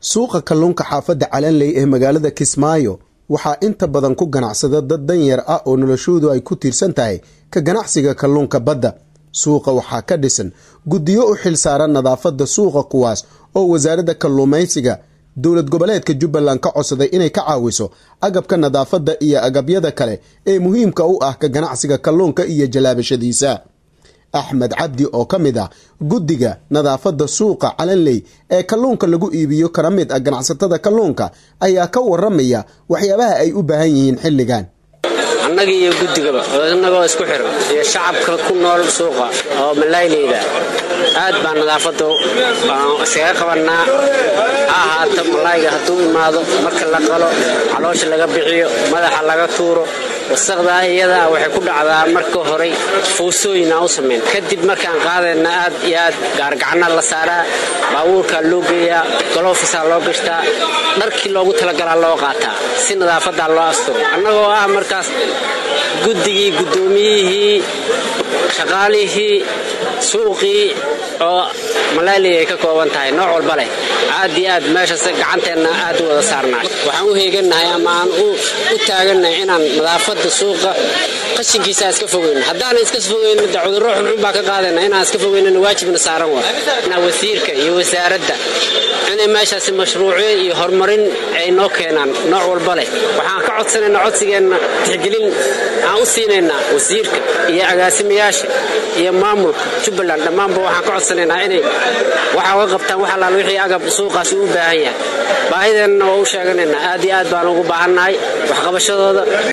suuqa kalluunka xaafadda calanley ee magaalada kismaayo waxaa inta badan ku ganacsada dad danyar ah oo noloshoodu ay ku tiirsan tahay ka ganacsiga kalluunka badda suuqa waxaa ka dhisan guddiyo u xil saaran nadaafadda suuqa kuwaas oo wasaaradda kalluumaysiga dowlad goboleedka jubbaland ka codsaday inay ka caawiso agabka nadaafadda iyo agabyada kale ee muhiimka u ah ka ganacsiga kalluunka iyo jalaabashadiisa axmed cabdi oo ka mid ah guddiga nadaafadda suuqa calanley ee kalluunka lagu iibiyo kana mid ah ganacsatada kalluunka ayaa ka waramaya waxyaabaha ay u baahan yihiin xilligan annaga iyo guddigaba innagoo isku xiran iyo shacabka ku nool suuqa oo malaayleyda aad baa nadaafadda iskaga qabannaa ha ahaato malaayga hadduu imaado marka la qalo caloosha laga bixiyo madaxa laga tuuro wasaqdaa iyadaa waxay ku dhacdaa marka horey fuusooyin aan u samayn kadib markaan qaadayna aad iyo aad gaargacana la saaraa baabuurkaa loo geeyaa golofisaa loo gashtaa dharkii loogu talagalaa loo qaataa si nadaafadaa loo asturo annagoo ah markaas guddigii guddoomiyihii shaqaalihii suuqii oo malaaliya ay ka kooban tahay nooc walba leh aad iyo aad meeshas gacanteenna aad u wada saarnaa waxaan u heegannahay ama aan u taagannahay inaan nadaafadda suuqa qashinkiisa iska fogeyno haddaanan iska fogeyno de cudurro xunxun baa ka qaadayna inaan iska fogeynana waajibna saaran waa wasiirka iyo wasaaradda inay meeshaasi mashruucyo iyo horumarin ay noo keenaan nooc walba leh waxaan ka codsanaynaa codsigeenna tixgelin aan u siinaynaa wasiirka iyo agaasimayaasha iyo maamulka jubbaland dhammaanba waxaan ka codsanaynaa inay waxa uga qabtaan wax allaal wixii agab suuqaasi u baahan yahay baahideenna waa u sheeganaynaa aad iyo aad baan ugu baahannahay waxqabashadooda